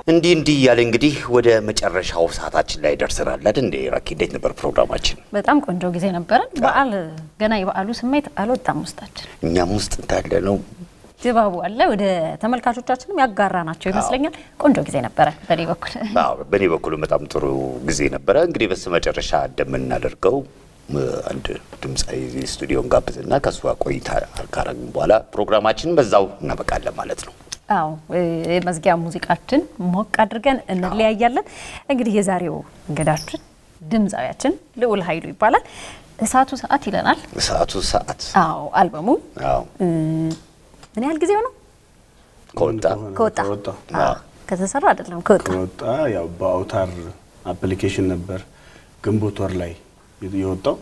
እንዲህ እንዲህ እያለ እንግዲህ ወደ መጨረሻው ሰዓታችን ላይ ደርሰናል አይደል እንዴ ራኪ እንዴት ነበር ፕሮግራማችን በጣም ቆንጆ ጊዜ ነበረን። በዓል ገና የበዓሉ ስሜት አልወጣም ውስጣችን፣ እኛም ውስጥ እንዳለ ነው ድባቡ አለ። ወደ ተመልካቾቻችንም ያጋራ ናቸው ይመስለኛል። ቆንጆ ጊዜ ነበረ በእኔ በኩል። አዎ በእኔ በኩል በጣም ጥሩ ጊዜ ነበረ እንግዲህ በስተ መጨረሻ እንደምናደርገው እ፣ አንድ ድምፃዊ ስቱዲዮን ጋብዝና ከእሱ ጋር ቆይታ ካረግን በኋላ ፕሮግራማችንን በዛው እናበቃለን ማለት ነው አዎ የመዝጊያ ሙዚቃችን ሞቅ አድርገን እንለያያለን። እንግዲህ የዛሬው እንግዳችን ድምፃዊያችን ልዑል ኃይሉ ይባላል። እሳቱ ሰዓት ይለናል። ሰዓቱ ሰዓት አዎ አልበሙ አዎ እ፣ ምን ያህል ጊዜው ነው ከወጣ ከወጣ? ከወጣ አዎ፣ ከተሰራ አይደለም ከወጣ ከወጣ ያው በአውታር አፕሊኬሽን ነበር ግንቦት ወር ላይ የወጣው።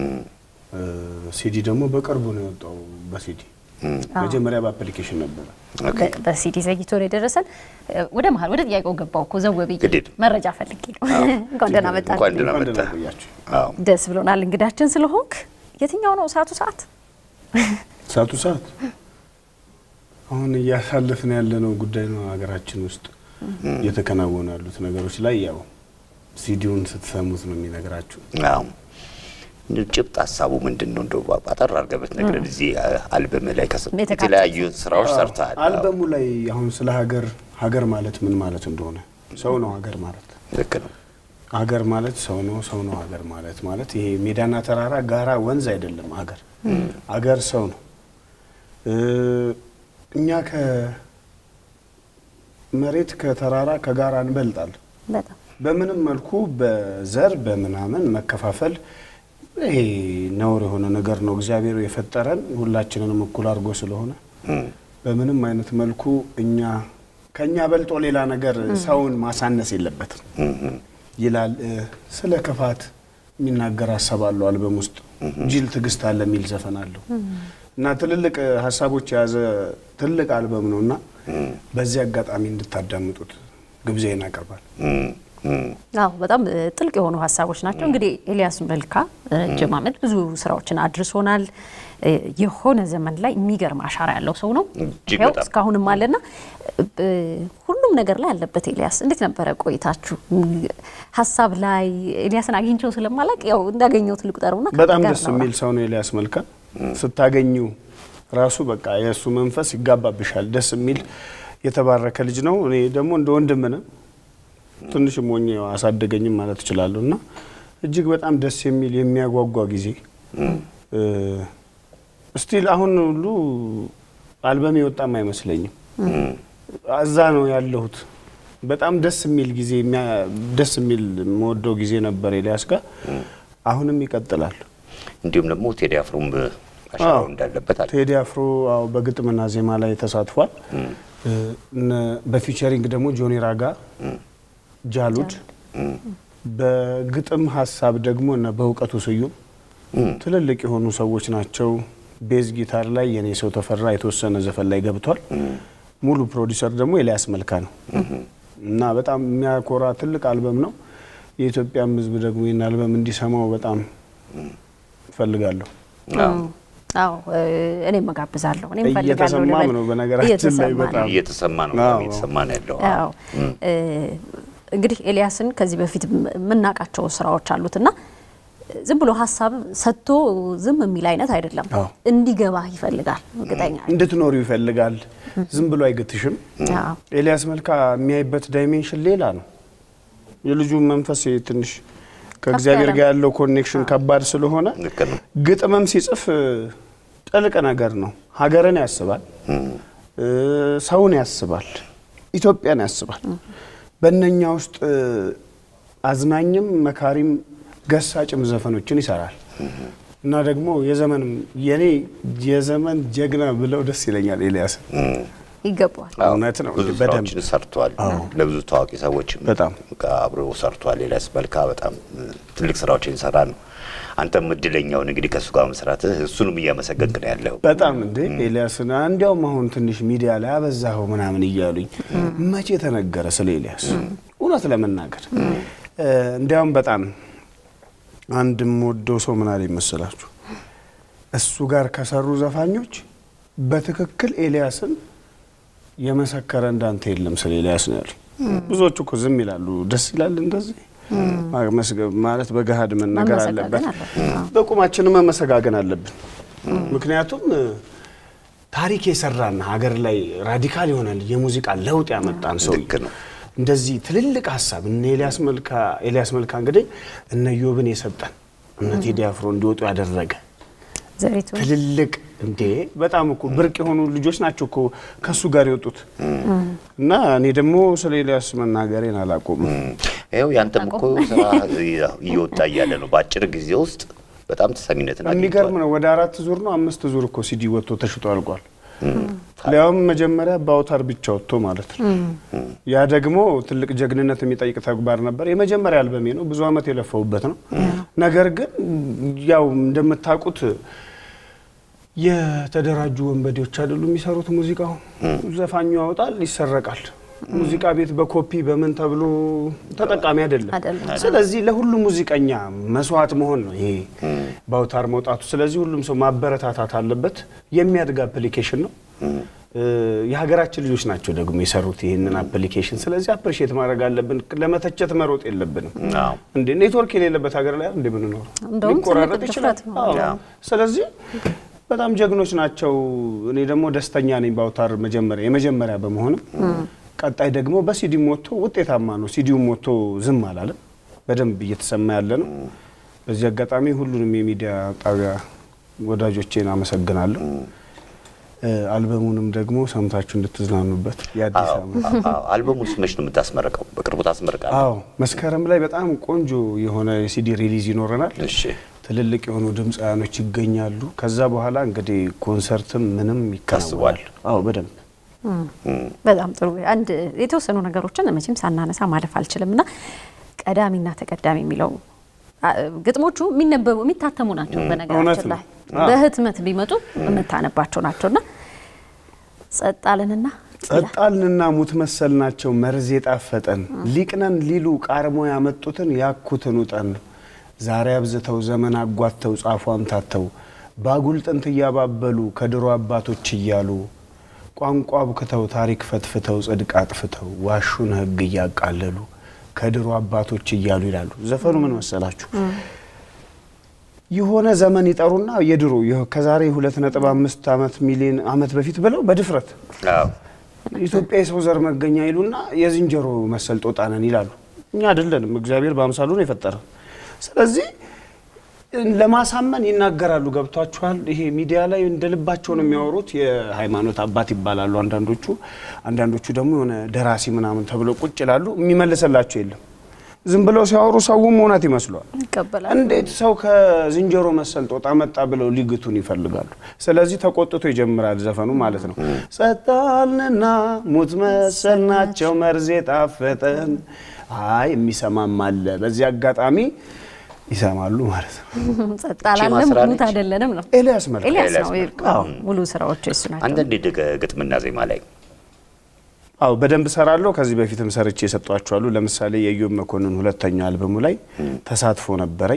ሲዲ ደግሞ በቅርቡ ነው የወጣው በሲዲ መጀመሪያ በአፕሊኬሽን ነበረ። ኦኬ። በ- በሲዲ ዘግይቶ ነው የደረሰን። እ፣ ወደ መሀል ወደ ጥያቄው ገባው እኮ ዘው ብዬ ግድ የለም። መረጃ ፈልጌ ነው። እንኳን ደህና መጣህ። እንኳን ደህና እንኳን መጣህ። ደህና ቆያችሁ። አዎ ደስ ብሎናል እንግዳችን ስለሆንክ። የትኛው ነው እሳቱ ሰዓት? ሰዓቱ ሰዓት አሁን እያሳለፍን ያለነው ጉዳይ ነው። ሀገራችን ውስጥ እየተከናወኑ ያሉት ነገሮች ላይ ያው ሲዲውን ስትሰሙት ነው የሚነግራችሁ። አዎ እንደው ጭብጥ ሀሳቡ ምንድን ነው? እንደው አጠር አድርገህ ብትነግረን። እዚህ አልበም ላይ ከስ የተካተቱ የተለያዩ ስራዎች ሰርተሃል። አልበሙ ላይ አሁን ስለ ሀገር ሀገር ማለት ምን ማለት እንደሆነ ሰው ነው ሀገር ማለት ልክ ነው። ሀገር ማለት ሰው ነው። ሰው ነው ሀገር ማለት ማለት ይሄ ሜዳና ተራራ፣ ጋራ፣ ወንዝ አይደለም። ሀገር ሀገር ሰው ነው። እ እኛ ከመሬት ከተራራ ከጋራ እንበልጣለን። በጣም በምንም መልኩ በዘር በምናምን መከፋፈል ይሄ ነውር የሆነ ነገር ነው። እግዚአብሔር የፈጠረን ሁላችንንም እኩል አድርጎ ስለሆነ በምንም አይነት መልኩ እኛ ከኛ በልጦ ሌላ ነገር ሰውን ማሳነስ የለበትም ይላል። እ፣ ስለ ክፋት የሚናገር ሀሳብ አለው አልበም ውስጥ ጅል ትዕግስት አለ የሚል ዘፈን አለው እና ትልልቅ እ፣ ሀሳቦች የያዘ ትልቅ አልበም ነው እና በዚህ አጋጣሚ እንድታዳምጡት ግብዣዬን አቀርባል። እም፣ እም። አዎ በጣም እ, ጥልቅ የሆኑ ሀሳቦች ናቸው። እንግዲህ ኤልያስ መልካ ረጅም ዓመት ብዙ ስራዎችን አድርሶናል። እ, የሆነ ዘመን ላይ የሚገርም አሻራ ያለው ሰው ነው። እጅግ ይኸው በጣም። እስካሁንም አለና እ, ሁሉም ነገር ላይ አለበት። ኤልያስ እንዴት ነበረ ቆይታችሁ? ሀሳብ ላይ ኤልያስን አግኝቼው ስለማላቅ ያው እንዳገኘሁት ልቁጠረውና ከአንተ በጣም ጋር ደስ እናውራ። የሚል ሰው ነው ኤልያስ መልካ። ስታገኙ ራሱ በቃ የእሱ መንፈስ ይጋባብሻል። ደስ የሚል የተባረከ ልጅ ነው። እኔ ደግሞ እንደ ወንድም ነው ትንሽም ሆኜ አሳደገኝም ማለት እችላለሁ እና እጅግ በጣም ደስ የሚል የሚያጓጓ ጊዜ ስቲል አሁን ሁሉ አልበም የወጣም አይመስለኝም። እዛ ነው ያለሁት። በጣም ደስ የሚል ጊዜ የሚያ- ደስ የሚል የምወደው ጊዜ ነበር ኤልያስ ጋር። አሁንም ይቀጥላል። እንዲሁም ደግሞ ቴዲ አፍሮም አሻራው አዎ። እንዳለበት አለ። ቴዲ አፍሮ አዎ በግጥምና ዜማ ላይ ተሳትፏል። እነ- በፊቸሪንግ ደግሞ ጆኒ ራጋ፣ ጃሉድ በግጥም ሀሳብ ደግሞ እነ በእውቀቱ ስዩም ትልልቅ የሆኑ ሰዎች ናቸው። ቤዝ ጊታር ላይ የኔ ሰው ተፈራ የተወሰነ ዘፈን ላይ ገብቷል። ሙሉ ፕሮዲሰር ደግሞ ኤልያስ መልካ ነው እና በጣም የሚያኮራ ትልቅ አልበም ነው። የኢትዮጵያም ሕዝብ ደግሞ ይህን አልበም እንዲሰማው በጣም እፈልጋለሁ። አዎ እ፣ እኔም እጋብዛለሁ። እኔም እፈልጋለሁ እየተሰማም ልበል። ነው በነገራችን ላይ እየተሰማ ነው። በጣም እየተሰማ ነው አዎ። እየተሰማ ነው ያለው። አዎ እ፣ እንግዲህ ኤልያስን ከዚህ በፊት የምናውቃቸው ስራዎች አሉትና ዝም ብሎ ሀሳብ ሰጥቶ ዝም የሚል አይነት አይደለም። አዎ። እንዲገባ ይፈልጋል። እርግጠኛ ነኝ። እንድትኖሩ ይፈልጋል። ዝም ብሎ አይገትሽም። አዎ። ኤልያስ መልካ የሚያይበት ዳይሜንሽን ሌላ ነው። የልጁ መንፈስ ትንሽ ከእግዚአብሔር ያለ ጋር ያለው ኮኔክሽን ከባድ ስለሆነ ልክ ነው። ግጥምም ሲጽፍ እ፣ ጥልቅ ነገር ነው። ሀገርን ያስባል፣ እ፣ ሰውን ያስባል፣ ኢትዮጵያን ያስባል። በእነኛ ውስጥ እ፣ አዝናኝም መካሪም ገሳጭም ዘፈኖችን ይሰራል እና ደግሞ የዘመን የኔ የዘመን ጀግና ብለው ደስ ይለኛል ኤልያስ ይገባዋል። አዎ፣ እውነት ነው። ብዙ በደንብ ስራዎችን ሰርቷል። ለብዙ ታዋቂ ሰዎችም በጣም አብሮ ሰርቷል። ኤልያስ መልካ በጣም እ፣ ትልቅ ስራዎችን ሰራ ነው። አንተም እድለኛውን እንግዲህ ከእሱ ጋር መስራትህ እሱንም እያመሰገንክ ነው ያለው። በጣም እንዴ ኤልያስን እንዲያውም አሁን ትንሽ ሚዲያ ላይ አበዛኸው ምናምን እያሉኝ መቼ ተነገረ ስለ ኤልያስ? እውነት ለመናገር እ፣ እንዲያውም በጣም አንድ የምወደው ሰው ምን አለኝ መሰላችሁ? እሱ ጋር ከሰሩ ዘፋኞች በትክክል ኤልያስን የመሰከረ እንዳንተ የለም ስለ ኤልያስ ነው ያሉ። ብዙዎቹ እኮ ዝም ይላሉ። ደስ ይላል እንደዚህ ማመስገን ማለት በገሃድ መነገር መመሰጋገን አለበት። አለበት። አዎ። በቁማችንም መመሰጋገን አለብን። ምክንያቱም እ፣ ታሪክ የሰራና ሀገር ላይ ራዲካል የሆነ የሙዚቃ ለውጥ ያመጣን ሰው ልክ ነው። እንደዚህ ትልልቅ ሀሳብ እነ ኤልያስ መልካ ኤልያስ መልካ እንግዲህ እነ ዮብን የሰጠን እነ ቴዲ አፍሮ እንዲወጡ ያደረገ ዘሪቱ ትልልቅ እንዴ በጣም እኮ ብርቅ የሆኑ ልጆች ናቸው እኮ ከሱ ጋር የወጡት እና እኔ ደግሞ ስለ ኤልያስ መናገሬን አላቆምም። ይኸው ያንተም እኮ ስራ እየወጣ እያለ ነው። በአጭር ጊዜ ውስጥ በጣም ተሰሚነትን የሚገርም አግኝቷል። ነው። ወደ አራት ዙር ነው አምስት ዙር እኮ ሲዲ ወጥቶ ተሽጦ አልቋል። ሊያውም መጀመሪያ በአውታር ብቻ ወጥቶ ማለት ነው። ያ ደግሞ ትልቅ ጀግንነት የሚጠይቅ ተግባር ነበር። የመጀመሪያ አልበሜ ነው። ብዙ ዓመት የለፈውበት ነው። ነገር ግን ያው እንደምታውቁት የተደራጁ ወንበዴዎች አይደሉ የሚሰሩት ሙዚቃው። ዘፋኙ ያወጣል፣ ይሰረቃል። ሙዚቃ ቤት በኮፒ በምን ተብሎ ተጠቃሚ አይደለም። አይደለም። ስለዚህ ለሁሉ ሙዚቀኛ መስዋዕት መሆን ነው ይሄ በአውታር መውጣቱ። ስለዚህ ሁሉም ሰው ማበረታታት አለበት። የሚያድግ አፕሊኬሽን ነው። እ፣ የሀገራችን ልጆች ናቸው ደግሞ የሰሩት ይህንን አፕሊኬሽን። ስለዚህ አፕሪሼት ማድረግ አለብን። ለመተቸት መሮጥ የለብንም። አዎ። እንዴ እንዴ ኔትወርክ የሌለበት ሀገር ላይ እንደ ምንኖረው እንደውም ሊቆራረጥ ትልቅ ይችላል። ድፍረት ነው። አዎ። አዎ። ስለዚህ በጣም ጀግኖች ናቸው። እኔ ደግሞ ደስተኛ ነኝ በአውታር መጀመሪያ የመጀመሪያ በመሆንም ቀጣይ ደግሞ በሲዲም ወጥቶ ውጤታማ ነው። ሲዲውም ወጥቶ ዝም አላለም፣ በደንብ እየተሰማ ያለ ነው። በዚህ አጋጣሚ ሁሉንም የሚዲያ ጣቢያ ወዳጆቼን አመሰግናለሁ። እ፣ አልበሙንም ደግሞ ሰምታችሁ እንድትዝናኑበት የአዲስ ዓመት አዎ፣ አልበሙን ስመች ነው የምታስመረቀው? በቅርቡ ታስመርቃለህ? አዎ መስከረም ላይ በጣም ቆንጆ የሆነ የሲዲ ሪሊዝ ይኖረናል። እሺ። ትልልቅ የሆኑ ድምፃውያኖች ይገኛሉ። ከዛ በኋላ እንግዲህ ኮንሰርትም ምንም ይከናወናል። አዎ በደንብ በጣም ጥሩ። አንድ የተወሰኑ ነገሮችን መቼም ሳናነሳ ማለፍ አልችልም እና ቀዳሚና ተቀዳሚ የሚለው አ- ግጥሞቹ የሚነበቡ የሚታተሙ ናቸው። እውነት በነገራችን ነው። ላይ አዎ። በህትመት ቢመጡ የምታነባቸው ናቸውና ጸጣልንና ጸጣልንና ሙት መሰል ናቸው መርዝ የጣፈጠን ሊቅነን ሊሉ ቃርሞ ያመጡትን ያኩትን ውጠን ዛሬ አብዝተው ዘመን አጓተው ጻፏን ታተው ባጉል ጥንት እያባበሉ ከድሮ አባቶች እያሉ ቋንቋ አብክተው ታሪክ ፈትፍተው ጽድቅ አጥፍተው ዋሹን ሕግ እያቃለሉ ከድሮ አባቶች እያሉ ይላሉ። ዘፈኑ ምን መሰላችሁ? የሆነ ዘመን ይጠሩና የድሮ ይኸው ከዛሬ ሁለት ነጥብ አምስት ዓመት ሚሊዮን ዓመት በፊት ብለው በድፍረት አዎ። ኢትዮጵያ የሰው ዘር መገኛ ይሉና የዝንጀሮ መሰል ጦጣ ነን ይላሉ። እኛ አይደለንም፣ እግዚአብሔር በአምሳሉ ነው የፈጠረን። ስለዚህ ለማሳመን ይናገራሉ። ገብቷችኋል? ይሄ ሚዲያ ላይ እንደ ልባቸው ነው የሚያወሩት። የሃይማኖት አባት ይባላሉ አንዳንዶቹ፣ አንዳንዶቹ ደግሞ የሆነ ደራሲ ምናምን ተብለው ቁጭ ይላሉ። የሚመልስላቸው የለም። ዝም ብለው ሲያወሩ ሰውም እውነት ይመስለዋል። ይቀበላል። እንዴት ሰው ከዝንጀሮ መሰል ጦጣ መጣ ብለው ሊግቱን ይፈልጋሉ። ስለዚህ ተቆጥቶ ይጀምራል ዘፈኑ ማለት ነው። ጸጣልንና ሙት መሰል ናቸው መርዝ የጣፈጠን። አይ የሚሰማም አለ። በዚህ አጋጣሚ ይሰማሉ ማለት ነው። ጸጣላለም ማስራለች። ሙት አይደለንም ነው ኤልያስ መልካ ኤልያስ ኤልያስ ነው። መልካ። አዎ፣ ሙሉ ስራዎች እሱ ናቸው። አንዳንዴ ድገ ግጥምና ዜማ ላይ አዎ በደንብ ሰራለሁ። ከዚህ በፊትም ሰርቼ የሰጧቸዋሉ። ለምሳሌ የኢዮብ መኮንን ሁለተኛ አልበሙ ላይ ተሳትፎ ነበረኝ።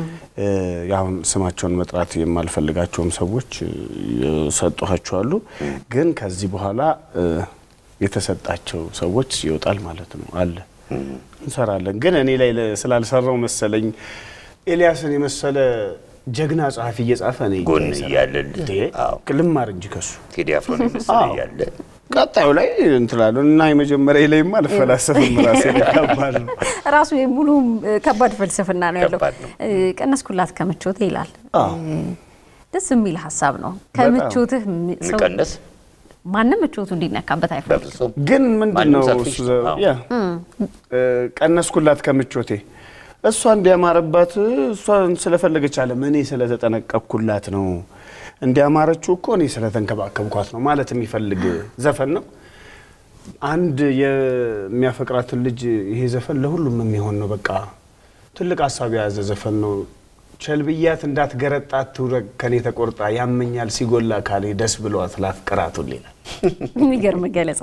አሁን ስማቸውን መጥራት የማልፈልጋቸውም ሰዎች የሰጧቸዋሉ። ግን ከዚህ በኋላ እ፣ የተሰጣቸው ሰዎች ይወጣል ማለት ነው አለ እንሰራለን። ግን እኔ ላይ ለ- ስላልሰራው መሰለኝ ኤልያስን የመሰለ ጀግና ጸሐፊ እየጻፈ እኔ ጎን ይሰራል። እያለን እንዴ፣ አዎ። ልማር እንጂ ከሱ ቴዲ አፍሮን የመሰለ አዎ። እያለ ቀጣዩ ላይ እንትላለን እና የመጀመሪያ ላይማ አልፈላሰፍም ራሴ ከባድ ነው። ራሱ ሙሉ ከባድ ፍልስፍና ነው ያለው። ከባድ ነው። እ፣ ቀነስኩላት ከምቾት ይላል። አዎ። እ፣ ደስ የሚል ሀሳብ ነው። ከምቾትህ ም- ሰው የሚቀነስ ማንም ምቾቱ እንዲነካበት አይፈልግም። በፍጹም ግን ምንድን ማንም ነው ሰልፊሽ እሱ ነው። ዘ- አዎ። ያ እ፣ ቀነስኩላት ከምቾቴ እሷ እንዲያማረባት እሷን ስለፈለገች አለም እኔ ስለተጠነቀቅኩላት ነው እንዲያማረችው እኮ እኔ ስለተንከባከብኳት ነው ማለት የሚፈልግ ዘፈን ነው። አንድ የሚያፈቅራትን ልጅ ይሄ ዘፈን ለሁሉም የሚሆን ነው። በቃ ትልቅ ሀሳብ የያዘ ዘፈን ነው። ቸልብያት እንዳትገረጣት ትውረግ ከኔ ተቆርጣ ያመኛል ሲጎላ ካሌ ደስ ብሏት ላፍቅራቱ ይላል። የሚገርም ገለጻ።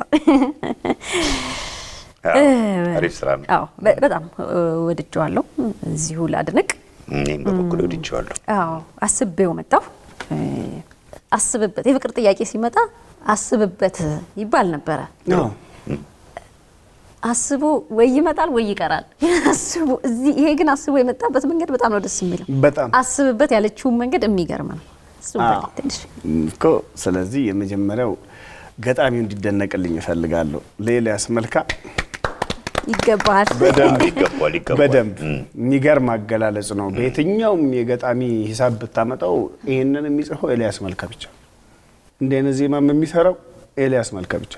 አዎ፣ አሪፍ ስራ ነው። አዎ በ- በጣም እ፣ ወድጀዋለሁ። እዚሁ ላድንቅ። እኔም በበኩል ወድጄዋለሁ። አዎ አስቤው መጣሁ። እ፣ አስብበት የፍቅር ጥያቄ ሲመጣ አስብበት ይባል ነበረ። አዎ። አስቦ ወይ ይመጣል ወይ ይቀራል። አስቦ እዚህ ይሄ ግን አስቦ የመጣበት መንገድ በጣም ነው ደስ የሚለው። በጣም አስብበት ያለችውን መንገድ የሚገርም ነው። እሱ አዎ። በል ትንሽ እኮ ስለዚህ የመጀመሪያው ገጣሚው እንዲደነቅልኝ እፈልጋለሁ። ለኤልያስ መልካ ይገባሃል። በደንብ ይገባል ይገባል። በደንብ የሚገርም አገላለጽ ነው። በየትኛውም የገጣሚ ሂሳብ ብታመጣው ይህንን የሚጽፈው ኤልያስ መልካ ብቻ፣ እንዲህ አይነት ዜማም የሚሰራው ኤልያስ መልካ ብቻ።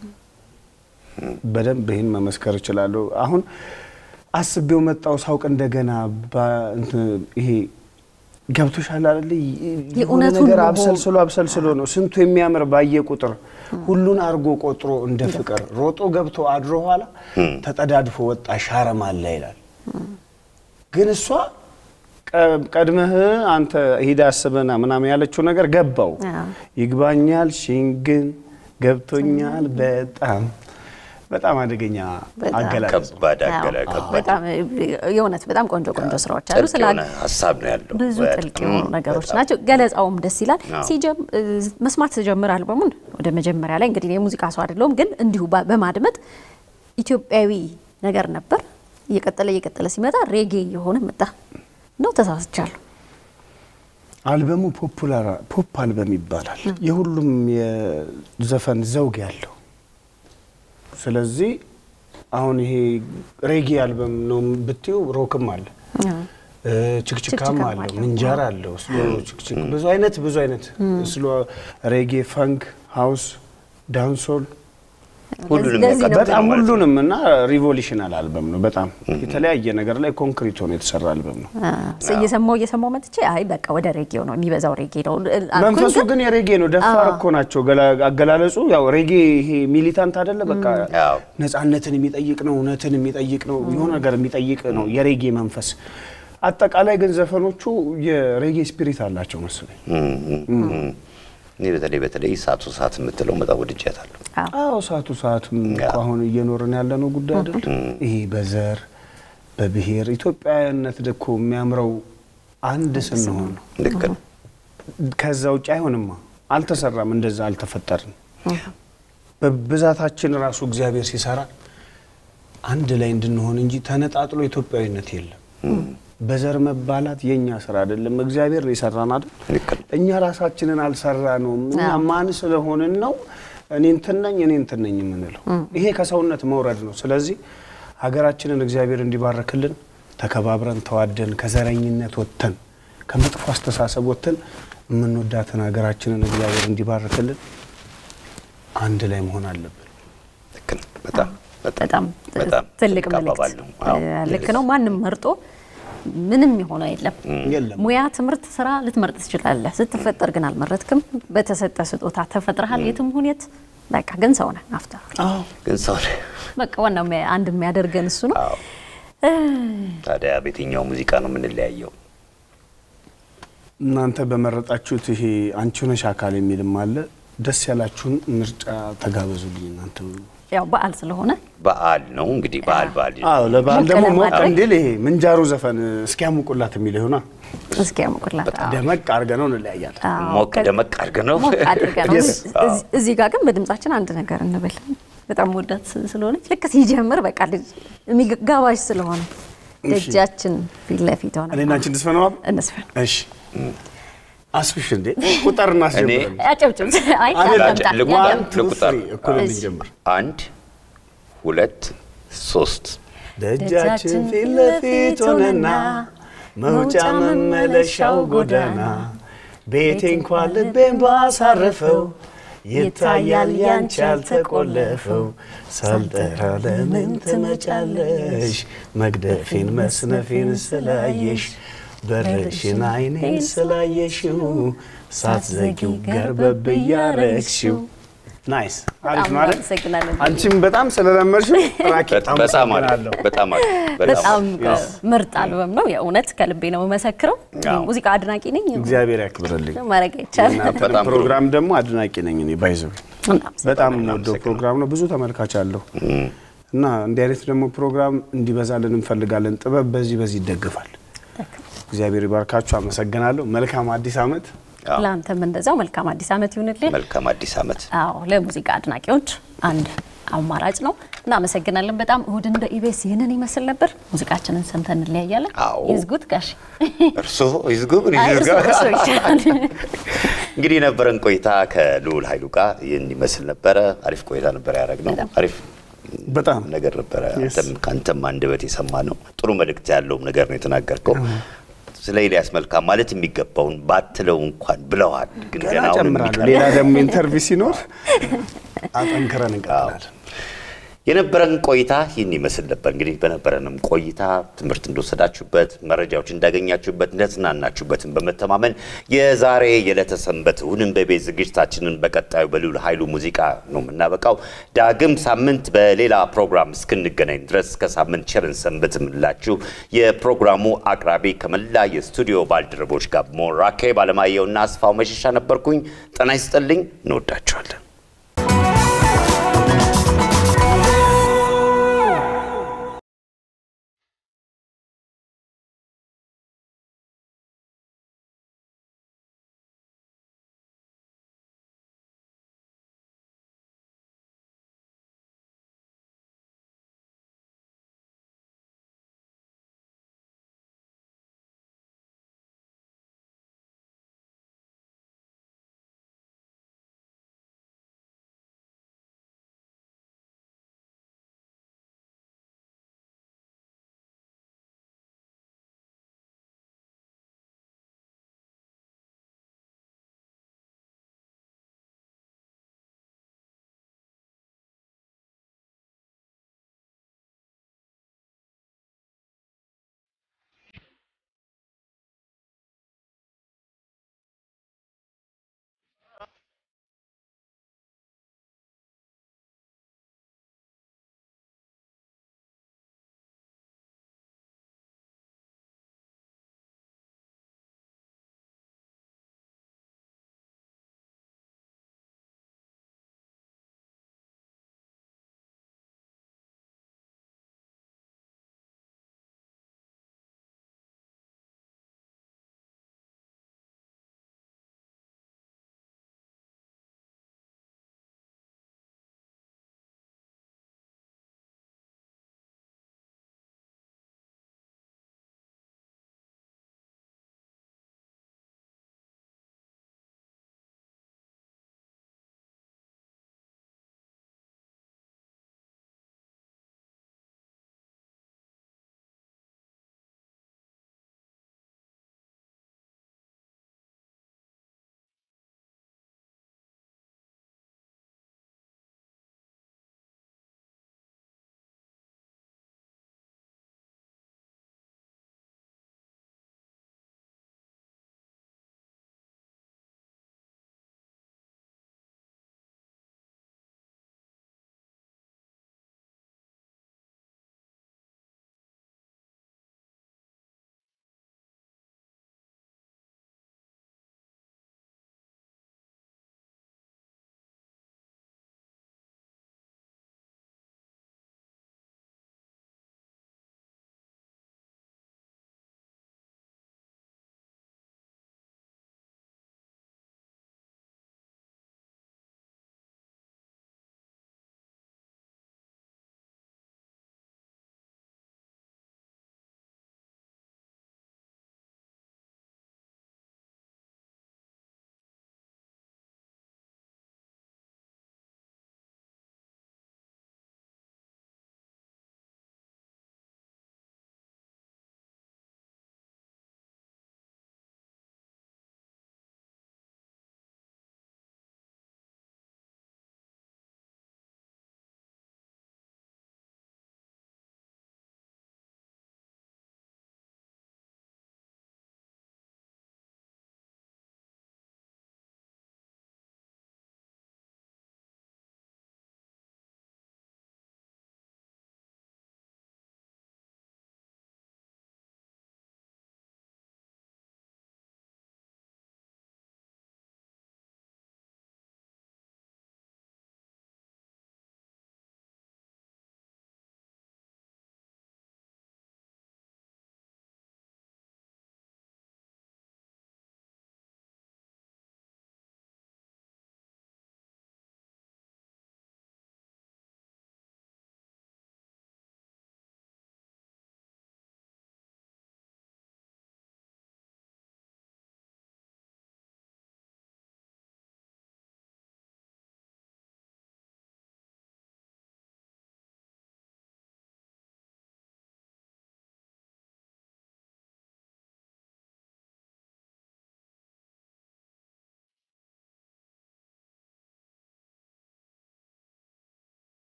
በደንብ ይህን መመስከር እችላለሁ። አሁን አስቤው መጣው ሳውቅ እንደገና ባ- እንትን ይሄ ገብቶሻል አይደል? የሆነ የእውነቱን ነገር መሆን። አብሰልስሎ አብሰልስሎ ነው ስንቱ የሚያምር ባየ ቁጥር ሁሉን አድርጎ ቆጥሮ እንደ ፍቅር ሮጦ ገብቶ አድሮ ኋላ ተጠዳድፎ ወጣ ሻረም አለ ይላል። ግን እሷ ቀ- ቀድመህ አንተ ሂድ አስበና ምናምን ያለችው ነገር ገባው። አዎ። ይግባኛል ሽንግን ገብቶኛል በጣም በጣም አደገኛ በጣም አገላለጽ ነው። ከባድ አዎ። አገላ ከባድ በጣም የእውነት በጣም ቆንጆ ቆንጆ ስራዎች አሉ። ጥልቅ ስለ የሆነ ሀሳብ ነው ያለው። ብዙ በጣም ጥልቅ የሆኑ ነገሮች በጣም። ናቸው። ገለጻውም ደስ ይላል። አዎ። ሲጀም እ፣ መስማት ስጀምር አልበሙን ወደ መጀመሪያ ላይ እንግዲህ የሙዚቃ ሰው አይደለሁም፣ ግን እንዲሁ ባ- በማድመጥ ኢትዮጵያዊ ነገር ነበር። እየቀጠለ እየቀጠለ ሲመጣ ሬጌ የሆነ መጣ ነው። ተሳስቻለሁ። አልበሙ ፖፑላር ፖፕ አልበም ይባላል። የሁሉም የዘፈን ዘውግ ያለው ስለዚህ አሁን ይሄ ሬጌ አልበም ነው ብትዩ ሮክም አለ እ፣ ችክችካም ችክችካም አለው አለው። ምንጃር አለው ስሎ ችክችክ ብዙ አይነት ብዙ አይነት ስሎ ሬጌ፣ ፈንክ፣ ሃውስ፣ ዳንሶል ሁሉንም ለዚህ ነው ያካትታል በጣም ማለት ነው። ሁሉንም እና ሪቮሉሽናል አልበም ነው። በጣም የተለያየ ነገር ላይ ኮንክሪት ሆኖ የተሰራ አልበም ነው። አ፣ እየሰማው እየሰማው መጥቼ አይ በቃ ወደ ሬጌው ነው የሚበዛው ሬጌ ነው አልኩኝ። መንፈሱ ግን ግን የሬጌ ነው። ደፋር እኮ ናቸው። ገላ- አገላለጹ ያው ሬጌ ይሄ ሚሊታንት አይደለ? በቃ አዎ። ነጻነትን የሚጠይቅ ነው፣ እውነትን የሚጠይቅ ነው፣ የሆነ ነገር የሚጠይቅ ነው የሬጌ መንፈስ። አጠቃላይ ግን ዘፈኖቹ የሬጌ ስፒሪት አላቸው መሰለኝ። እኔ በተለይ በተለይ ሳቱ ሰዓት የምትለው በጣም ወድጃታለሁ። አዎ። አዎ ሰዓቱ ሰዓትም እኮ ያ። አሁን እየኖርን ያለ ነው ጉዳይ አይደል? ይሄ በዘር በብሔር ኢትዮጵያዊነት እኮ የሚያምረው አንድ ስንሆን ነው። ልክ ነው። ከዛ ውጭ አይሆንማ። አልተሰራም፣ እንደዛ አልተፈጠርም። በብዛታችን ራሱ እግዚአብሔር ሲሰራ አንድ ላይ እንድንሆን እንጂ ተነጣጥሎ ኢትዮጵያዊነት የለም። በዘር መባላት የእኛ ስራ አይደለም፣ እግዚአብሔር ነው የሰራን አይደል? ልክ ነው። እኛ ራሳችንን አልሰራ ነው። እኛ አዎ። ማን ስለሆንን ነው እኔ እንትን ነኝ እኔ እንትን ነኝ የምንለው? ይሄ ከሰውነት መውረድ ነው። ስለዚህ ሀገራችንን እግዚአብሔር እንዲባረክልን ተከባብረን ተዋደን ከዘረኝነት ወጥተን ከመጥፎ አስተሳሰብ ወጥተን የምንወዳትን ሀገራችንን እግዚአብሔር እንዲባርክልን አንድ ላይ መሆን አለብን። ልክ ነው። በጣም በጣም በጣም ትልቅ ትልቅ መልእክት አባባል ነው። አዎ። እ፣ ልክ ነው። ማንም መርጦ ምንም የሆነ የለም። የለም ሙያ፣ ትምህርት፣ ስራ ልትመርጥ ትችላለህ። ስትፈጠር ግን አልመረጥክም። በተሰጠ ስጦታ ተፈጥረሃል። የትም ሁኔት በቃ ግን ሰው ነህ አፍተር ግን ሰው በቃ ዋናው የሚያ- አንድ የሚያደርገን እሱ ነው። አዎ። እ፣ ታዲያ በየትኛው ሙዚቃ ነው የምንለያየው? እናንተ በመረጣችሁት ይሄ አንቺ ነሽ አካል የሚልም አለ። ደስ ያላችሁን ምርጫ ተጋበዙልኝ እናንተ። ያው በዓል ስለሆነ በዓል ነው እንግዲህ በዓል በዓል አዎ ለበዓል ሞቅ ደግሞ ሞቅ ለማድረግ። እንዲል ይሄ ምንጃሩ ዘፈን እስኪያሙቁላት የሚለው ይሆና እስኪ ያሙቁላት። አዎ። ደመቅ አድርገ ነው እንለያያለን። አዎ፣ ሞቅ ከ- ደመቅ አድርገን ነው ሞቅ አድርገን ነው። Yes። እዚህ- እዚህ ጋር ግን በድምጻችን አንድ ነገር እንበል። በጣም ወዳት ስለሆነች ልክ ሲጀምር በቃ ልጅ የሚጋባዥ ስለሆነ ደጃችን ፊት ለፊት ሆነ እኔና አንቺ እንድስፈነው አብ እንስፈን እሺ አስፍሽ እንዴ ቁጥር እናስጀምረን። ያጨብጭብ። አይ አንድ ያዳምጣል፣ ልቁ- ዋን ያዳምጣል። ቱ ልቁጠር። ትሪ እኩል እሺ። እንጀምር። አንድ ሁለት ሶስት ደጃችን ፊት ለፊት ሆነና መውጫ መመለሻው ጎዳና ቤቴ እንኳን ልቤን ባሳረፈው ይታያል ያንቺ ያልተቆለፈው ሳልጠራ ለምን ትመጫለሽ መግደፌን መስነፌን ስላየሽ በርሽን አይኔን ስላየሽው ሳትዘጊው ገርበብ እያረግሽው ናይስ አሪፍ በጣም ማለት አመሰግናለን። አንቺም በጣም ስለለመድሽው ራኬ በጣም አለ አመሰግናለሁ። በጣም አለ በጣም Yes. ምርጥ አልበም ነው። የእውነት ከልቤ ነው የምመሰክረው። አዎ። ሙዚቃ አድናቂ ነኝ። እግዚአብሔር ያክብርልኝ። ማድረግ አይቻልም። እናንተንም በጣም ጥሩ። ፕሮግራም ደግሞ አድናቂ ነኝ እኔ ባይዘው በጣም የምወደው ፕሮግራም ነው። ብዙ ተመልካች አለው እና እንዲህ አይነት ደግሞ ፕሮግራም እንዲበዛልን እንፈልጋለን። ጥበብ በዚህ በዚህ ይደግፋል። እግዚአብሔር ይባርካችሁ። አመሰግናለሁ። መልካም አዲስ ዓመት። አዎ። ለአንተም እንደዛው መልካም አዲስ ዓመት ይሁንልህ። መልካም አዲስ ዓመት አዎ ለሙዚቃ አድናቂዎች አንድ አማራጭ ነው። እናመሰግናለን በጣም እሁድን በኢቢኤስ ይህንን ይመስል ነበር። ሙዚቃችንን ሰምተን እንለያያለን። አዎ። ይዝጉት ጋሽ እርሶ ይዝጉ ምን አይ፣ ይዝጋ? እርሶ- እርሶ ይሻላል። እንግዲህ የነበረን ቆይታ ከልዑል ኃይሉ ጋር ይህን ይመስል ነበረ። አሪፍ ቆይታ ነበረ ያደረግነው። አሪፍ በጣም ነገር ነበረ። Yes. አንተም ከአንተም አንደበት የሰማ ነው። ጥሩ መልእክት ያለውም ነገር ነው የተናገርከው። ስለ ኤልያስ መልካም ማለት የሚገባውን ባትለው እንኳን ብለዋል። ግን ገና ገና አሁን ጨምራለሁ። የሚቀር- ሌላ ደግሞ ኢንተርቪው ሲኖር አጠንክረን እንቀጥላለን። የነበረን ቆይታ ይህን ይመስል ነበር። እንግዲህ በነበረንም ቆይታ ትምህርት እንደወሰዳችሁበት፣ መረጃዎች እንዳገኛችሁበት፣ እንደተዝናናችሁበትን በመተማመን የዛሬ የዕለተ ሰንበት እሁድን በቤት ዝግጅታችንን በቀጣዩ በልዑል ኃይሉ ሙዚቃ ነው የምናበቃው። ዳግም ሳምንት በሌላ ፕሮግራም እስክንገናኝ ድረስ ከሳምንት ቸርን ሰንበት የምንላችሁ የፕሮግራሙ አቅራቢ ከመላ የስቱዲዮ ባልደረቦች ጋር በመሆን ራኬብ አለማየሁና አስፋው መሸሻ ነበርኩኝ። ጤና ይስጥልኝ። እንወዳችኋለን።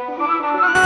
Thank